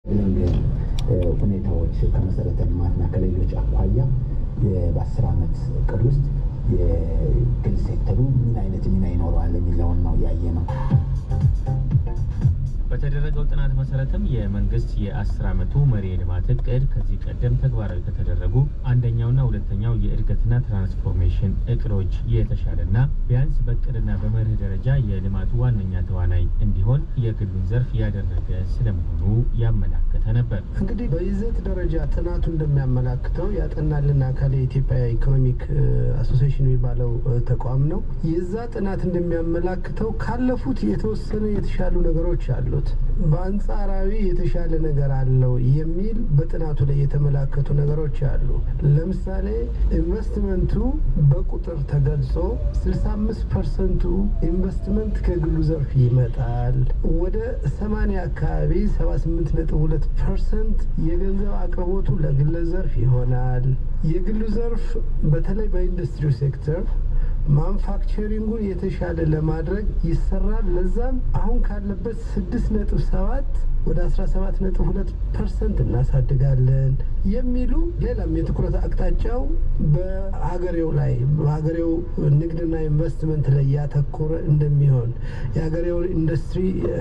ሁኔታዎች ከመሰረተ ልማትና ከሌሎች አኳያ በአስር ዓመት እቅድ ውስጥ የግል ሴክተሩ ምን አይነት ሚና ይኖረዋል የሚለውን ነው ያየ ነው። በተደረገው ጥናት መሰረትም የመንግስት የአስር ዓመቱ መሪ የልማት እቅድ ከዚህ ቀደም ተግባራዊ ከተደረጉ አንደኛውና ሁለተኛው የእድገትና ትራንስፎርሜሽን እቅዶች የተሻለና ቢያንስ በእቅድና በመርህ ደረጃ የልማቱ ዋነኛ ተዋናይ እንዲሆን የግሉን ዘርፍ ያደረገ ስለመሆኑ ያመላከተ ነበር። እንግዲህ በይዘት ደረጃ ጥናቱ እንደሚያመላክተው ያጠናልን አካል የኢትዮጵያ ኢኮኖሚክ አሶሲሽን የሚባለው ተቋም ነው። የዛ ጥናት እንደሚያመላክተው ካለፉት የተወሰነ የተሻሉ ነገሮች አሉት በአንጻራዊ የተሻለ ነገር አለው የሚል በጥናቱ ላይ የተመላከቱ ነገሮች አሉ። ለምሳሌ ኢንቨስትመንቱ በቁጥር ተገልጾ 65 ፐርሰንቱ ኢንቨስትመንት ከግሉ ዘርፍ ይመጣል። ወደ 80 አካባቢ 78.2 ፐርሰንት የገንዘብ አቅርቦቱ ለግለ ዘርፍ ይሆናል። የግሉ ዘርፍ በተለይ በኢንዱስትሪው ሴክተር ማኑፋክቸሪንጉን የተሻለ ለማድረግ ይሰራል። ለዛም አሁን ካለበት ስድስት ነጥብ ሰባት ወደ 17.2 ፐርሰንት እናሳድጋለን የሚሉ ሌላም የትኩረት አቅጣጫው በሀገሬው ላይ በሀገሬው ንግድና ኢንቨስትመንት ላይ ያተኮረ እንደሚሆን የሀገሬውን ኢንዱስትሪ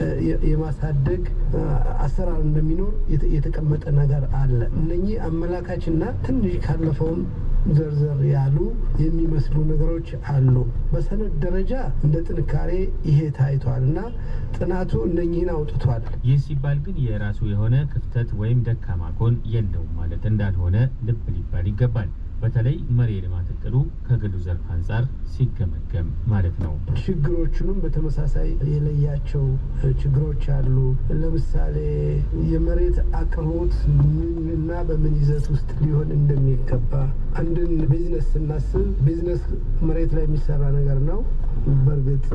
የማሳደግ አሰራር እንደሚኖር የተቀመጠ ነገር አለ። እነኚህ አመላካችና ትንሽ ካለፈውም ዘርዘር ያሉ የሚመስሉ ነገሮች አሉ። በሰነድ ደረጃ እንደ ጥንካሬ ይሄ ታይቷል እና ጥናቱ እነኚህን አውጥቷል። ይህ ሲባል ግን የራሱ የሆነ ክፍተት ወይም ደካማ ጎን የለውም ማለት እንዳልሆነ ልብ ሊባል ይገባል። በተለይ መሪ የልማት እቅዱ ከግሉ ዘርፍ አንጻር ሲገመገም ማለት ነው። ችግሮቹንም በተመሳሳይ የለያቸው ችግሮች አሉ። ለምሳሌ የመሬት አቅርቦት ምንና በምን ይዘት ውስጥ ሊሆን እንደሚገባ አንድን ቢዝነስ ስናስብ ቢዝነስ መሬት ላይ የሚሰራ ነገር ነው። በእርግጥ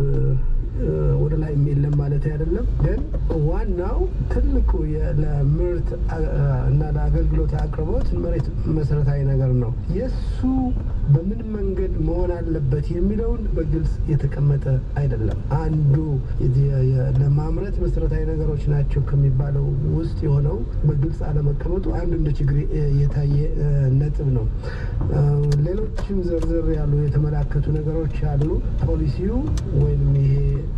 ወደ ላይ የለም ማለት አይደለም። ግን ዋናው ትልቁ ለምርት እና ለአገልግሎት አቅርቦት መሬት መሰረታዊ ነገር ነው። የእሱ በምን መንገድ መሆን አለበት የሚለውን በግልጽ የተቀመጠ አይደለም። አንዱ ለማምረት መሰረታዊ ነገሮች ናቸው ከሚባለው ውስጥ የሆነው በግልጽ አለመቀመጡ አንዱ እንደ ችግር የታየ ነጥብ ነው። ሌሎችም ዘርዘር ያሉ የተመላከቱ ነገሮች አሉ። ፖሊሲው ወይም ይሄ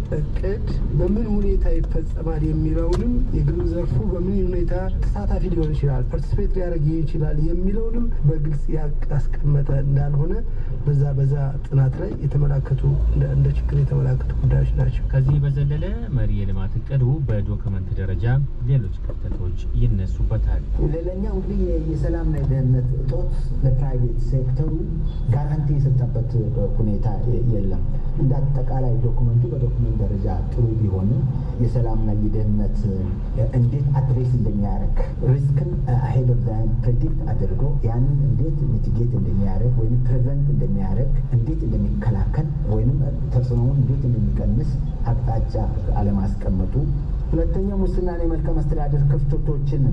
እቅድ በምን ሁኔታ ይፈጸማል የሚለውንም የግሉ ዘርፉ በምን ሁኔታ ተሳታፊ ሊሆን ይችላል፣ ፓርቲስፔት ሊያደርግ ይችላል የሚለውንም በግልጽ ያስቀመጠ እንዳልሆነ በዛ በዛ ጥናት ላይ የተመላከቱ እንደ ችግር የተመላከቱ ጉዳዮች ናቸው። ከዚህ በዘለለ መሪ የልማት እቅዱ በዶክመንት ደረጃ ሌሎች ክፍተቶች ይነሱበታል። ሌላኛው እንግዲህ የሰላምና የደህንነት እጦት ለፕራይቬት ሴክተሩ ጋራንቲ የሰጠበት ሁኔታ የለም። እንደ አጠቃላይ ዶክመንቱ በዶክመንት ደረጃ ጥሩ ቢሆንም የሰላምና የደህንነት እንዴት አድሬስ እንደሚያደርግ ሪስክን አሄድ ኦፍ ታይም ፕሬዲክት አድርጎ ያንን እንዴት ሚቲጌት እንደሚያደርግ ወይም ፕሬቨንት እንደሚያደርግ እንዴት እንደሚከላከል ወይም ተጽዕኖውን እንዴት እንደሚቀንስ አቅጣጫ አለማስቀመጡ፣ ሁለተኛው ሙስናና የመልካም አስተዳደር ክፍተቶችን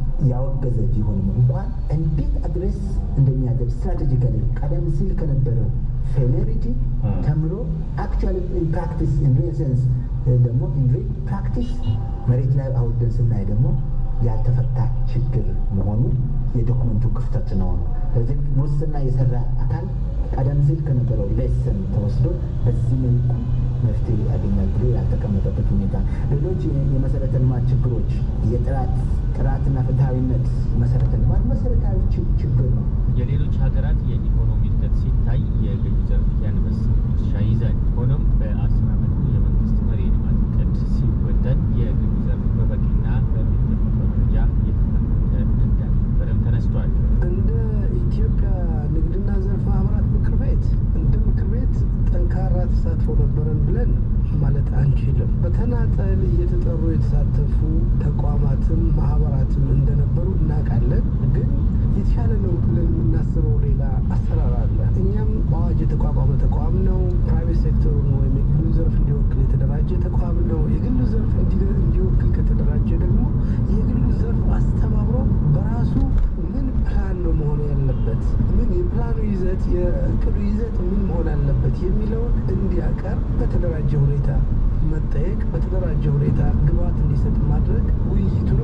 ያወገዘ ቢሆንም እንኳን እንዴት አድሬስ እንደሚያደርግ ስትራቴጂካሊ ቀደም ሲል ከነበረው ፌሌሪቲ ተምሮ አክቹዋሊ ኢን ፕራክቲስ ኢን ሪል ሴንስ ደግሞ ኢን ሪል ፕራክቲስ መሬት ላይ አውርደን ስናይ ደግሞ ያልተፈታ ችግር መሆኑ የዶክመንቱ ክፍተት ነው ነው። ስለዚህ ሙስና የሰራ አካል ቀደም ሲል ከነበረው ሌሰን ተወስዶ በዚህ መልኩ መፍትሄ ያገኛል ብሎ ያልተቀመጠበት ሁኔታ፣ ሌሎች የመሰረተ ልማት ችግሮች የጥራት ጥራትና ፍትሐዊነት መሰረተ ልማት መሰረታዊ ችግር ነው። የሌሎች ሀገራት የኢኮኖሚ እድገት ሲታይ የግሉ ዘርፍ ያንበሳውን ድርሻ ይዛል። ሆኖም በአስር ዓመቱ የመንግስት መሪ የልማት እቅድ ሲወጠን የግሉ ዘርፍ በበቂና በሚገባው ደረጃ የተካተተ እንዳልነበረም ተነስቷል። እንደ ኢትዮጵያ ንግድና ዘርፍ ማህበራት ምክር ቤት እንደ ምክር ቤት ጠንካራ ተሳትፎ ነበረን ብለን ማለት አንችልም። በተናጠል እየተጠሩ የተሳተፉ ተቋማትም ማህበራትም እንደነበሩ እናውቃለን። ግን የተሻለ ነው ብለን የምናስበው ሌላ አሰራር አለ። እኛም በአዋጅ የተቋቋመ ተቋም ነው። ፕራይቬት ሴክተሩን ወይም የግሉ ዘርፍ እንዲወክል የተደራጀ ተቋም ነው። የግሉ ዘርፍ እንዲወክል ከተደራጀ ደግሞ የግሉ ዘርፍ አስተባብሮ በራሱ ምን ፕላን ነው መሆን ያለበት፣ ምን የፕላኑ ይዘት የእቅዱ ይዘት ምን መሆን አለበት የሚለውን እንዲያቀርብ በተደራጀ ሁኔታ መጠየቅ፣ በተደራጀ ሁኔታ ግብዓት እንዲሰጥ ማድረግ ውይይቱን